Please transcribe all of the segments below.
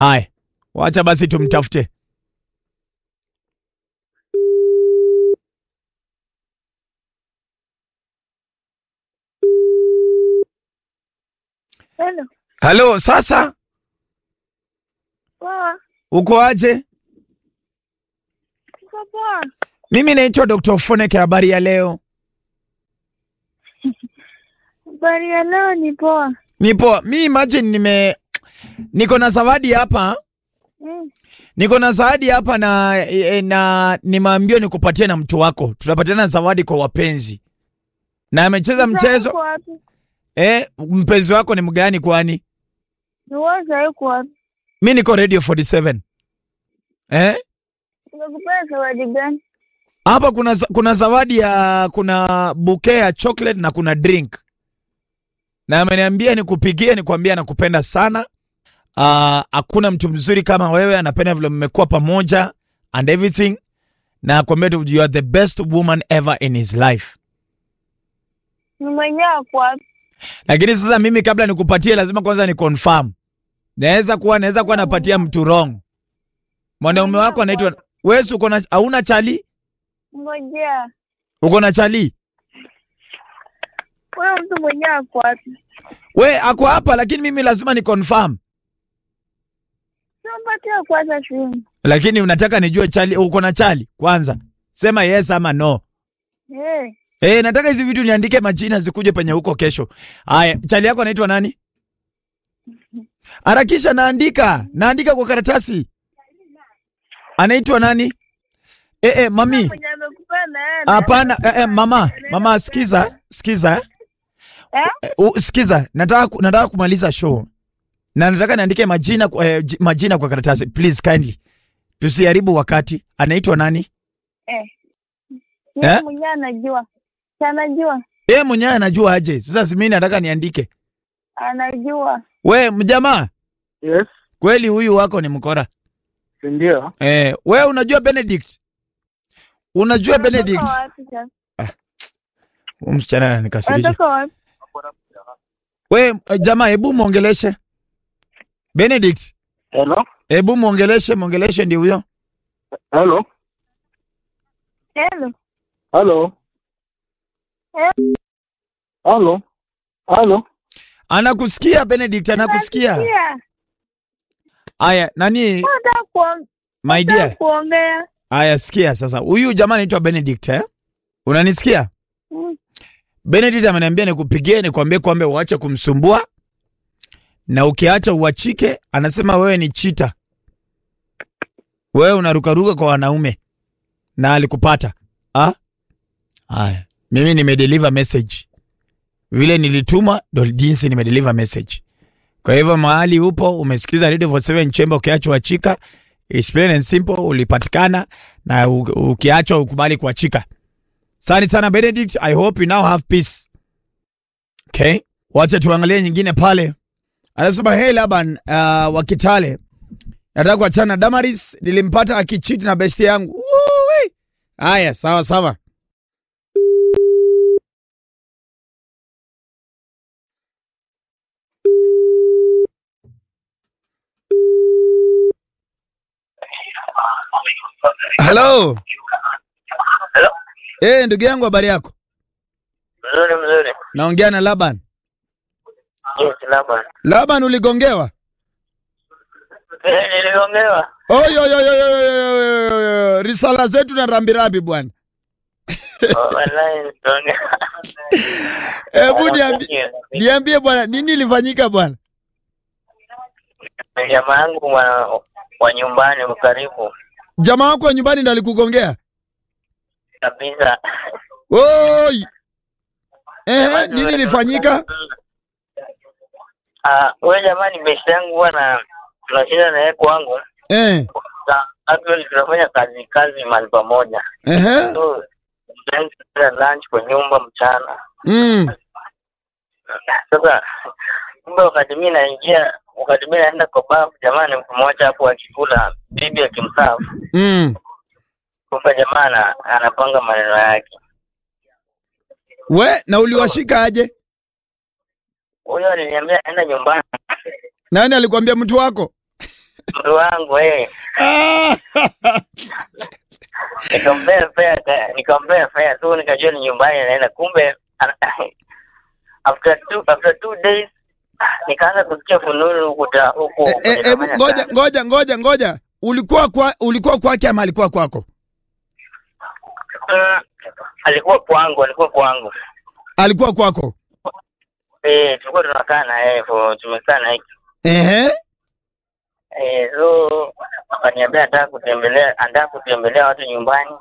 Haya, wacha basi tumtafute. Hello. Halo, sasa Poa. uko aje? Uko poa? Mimi naitwa Dr. Foneke. Habari ya leo? Habari ya leo ni poa. Nipo mi imagine nime niko na zawadi hapa, Mm. niko na zawadi hapa na, e, na nimeambiwa nikupatie na mtu wako, tunapatiana zawadi kwa wapenzi, na amecheza mchezo Uko wapi? eh. Mpenzi wako ni mgani kwani? Ni wewe sasa uko wapi? Mi niko Radio 47 eh. Nimekupea zawadi gani? Hapa kuna, za- kuna zawadi ya kuna bouquet ya chocolate na kuna drink, na ameniambia nikupigie nikwambia nakupenda sana. Ah, Hakuna mtu mzuri kama wewe, anapenda vile mmekuwa pamoja and everything, na akwambia tu you are the best woman ever in his life. Ni mwenyewe uko wapi? Lakini sasa mimi kabla nikupatie, lazima kwanza ni confirm. Naweza kuwa naweza kuwa napatia mtu wrong. Mwanaume wako anaitwa wewe, si uko na hauna chali? Ngojea. Uko na chali? Wewe mtu mwenyewe uko wapi? We ako hapa, lakini mimi lazima ni confirm. Simpatie kwanza simu. Lakini unataka nijue chali, uko na chali kwanza, sema yes ama no. Eh, Eh, nataka hizi vitu niandike majina zikuje penye huko kesho. Haya, chali yako anaitwa nani? Harakisha, naandika naandika kwa karatasi. Anaitwa nani? Eh, eh, mami. mwenye amekupea na yeye. Hapana, eh, eh, mama, mama sikiza, sikiza. eh. Eh? Eh, uh, sikiza, nataka ku- nataka kumaliza show. Na nataka niandike majina kwa- eh, ji- majina kwa karatasi. Please kindly. Tusiharibu wakati. Anaitwa nani? Eh. Eh? Yeye mwenyewe anajua. Si anajua. Yeye mwenyewe anajua aje. Sasa si mimi nataka niandike. Anajua. We mjamaa, Yes, kweli huyu wako ni mkora. si ndio? Eh, we unajua Benedict? Unajua Benedict? Anatoka wapi sasa? Huyu msichana ananikasirisha. Anatoka wapi? We eh, jamaa, hebu muongeleshe. Benedict, Hello, hebu muongeleshe, muongeleshe ndio huyo. hello, Hello. hello, Eh? hello, hello. Anakusikia Benedict, anakusikia. Nasikia. Aya, nani Nataka kuong- my nataka dear? kuongea. Aya, sikia sasa. Huyu jamaa anaitwa Benedict eh? Unanisikia? Mm. Benedict ameniambia nikupigie nikwambie kwamba uache kumsumbua na ukiacha uachike, anasema wewe ni chita, wewe unarukaruka kwa wanaume na alikupata. Ah? Haya, mimi nimedeliver message vile nilituma, ndo jinsi nimedeliver message. Kwa hivyo mahali upo umesikiza Radio 47 Chamber, ukiacha uachika, it's plain and simple, ulipatikana na u- ukiachwa ukubali kuachika. Asante sana Benedict, I hope you now have peace. Okay, wacha tuangalie nyingine pale. Anasema hey Laban uh, wa Kitale, nataka kuachana na Damaris, nilimpata akichiti na besti yangu. Woo-wee. Haya, sawa sawa. Hello. Hello. Eh, ndugu yangu habari yako? Mzuri mzuri. Naongea na Laban. Yes, labda. Laban uligongewa? Eh, niligongewa. Oyo yo yo yo yo yo yo yo yo. Risala zetu na rambirambi bwana. Oh, Wallahi niligongewa. Hebu niambie niambie bwana nini ilifanyika bwana? Jamaa yangu wa, wa nyumbani wa karibu Jamaa wako wa nyumbani ndo alikugongea? kabisa. Oi. Eh, nini ilifanyika? Ah, wewe jamani, besti yangu huwa na tunashinda na yeye kwangu. Eh. Na actually tunafanya kazi kazi mahali pamoja. Ehe. So then tunakula lunch kwa nyumba mchana. Mm. Sasa kumbe wakati mimi naingia, wakati mimi naenda kwa bafu, jamani, mtu mmoja hapo akikula, bibi akimsafu, Mm. kumbe jamaa ana- anapanga maneno yake. We, na uliwashika aje? Huyo aliniambia aenda nyumbani, Nani alikwambia mtu wako? mtu wangu eh. Ah, nikampea fare ka- nikampea fare tu nikajua ni nyumbani naenda kumbe ana- after two after two days nikaanza kusikia fununu huku ta- huku eh, eh, kwenye hebu nafanya ngoja kazi. ngoja ngoja ngoja. Ulikuwa kwa ulikuwa kwake ama alikuwa kwako? Mm, alikuwa kwangu alikuwa kwangu Alikuwa kwako. eh tulikuwa tunakaa na yeye for tumekaa na yeye Ehe. eh so akaniambia anataka kutembelea anataka kutembelea watu nyumbani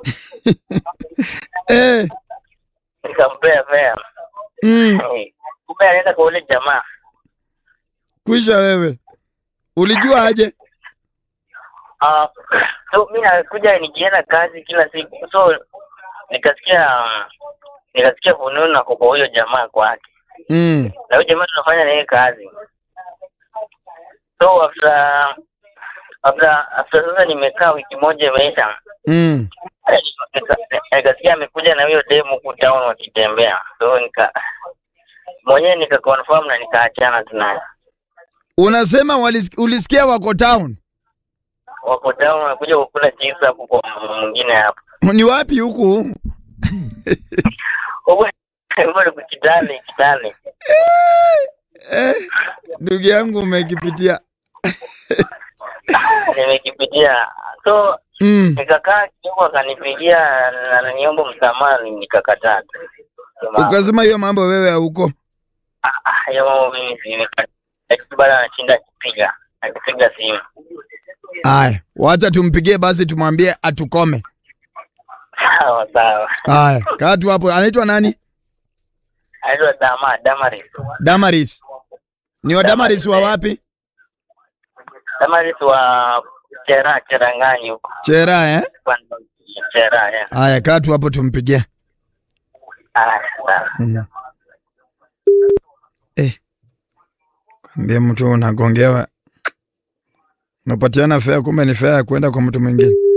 Eh. nikampea fare Mm. Eh, kumbe anaenda kwa ule jamaa Kwisha wewe. Ulijua aje? Ah, so mi nakuja nikienda kazi kila siku so nikasikia nikasikia fununu na kwa huyo jamaa kwake Mm. na huyo jamaa tunafanya naye kazi so after after after sasa nimekaa wiki moja imeisha Mm. nika- nikasikia amekuja na huyo demu huku town wakitembea so nika mwenyewe nika confirm na nikaachana tunaye Unasema walis- ulisikia wako town? wako town wanakuja kukula chips hapo kwa mwingine hapo Ni wapi huku? huko huko ni kitale kitale Eh, ndugu yangu umekipitia. nimekipitia so Mm. nikakaa kidogo akanipigia na ananiomba msamaha nikakataa tu. Sema, Ukasema hiyo mambo wewe hauko. "Ah, ah, hiyo mambo mimi si lakini bado anashinda akipiga akipiga simu Aya, wacha tumpigie basi tumwambie atukome. sawa sawa Aya, kaa tu hapo. Anaitwa nani? anaitwa dama damaris Damaris. Ni wa Damaris wa wapi? damaris wa chera cherangani huko Chera eh? chera yeah. Aya, kaa tu hapo tumpigie. ah, sawa Mm. Eh. Kwambia mtu unagongewa. Unapatiana fare kumbe ni fare ya kwenda kwa mtu mwingine.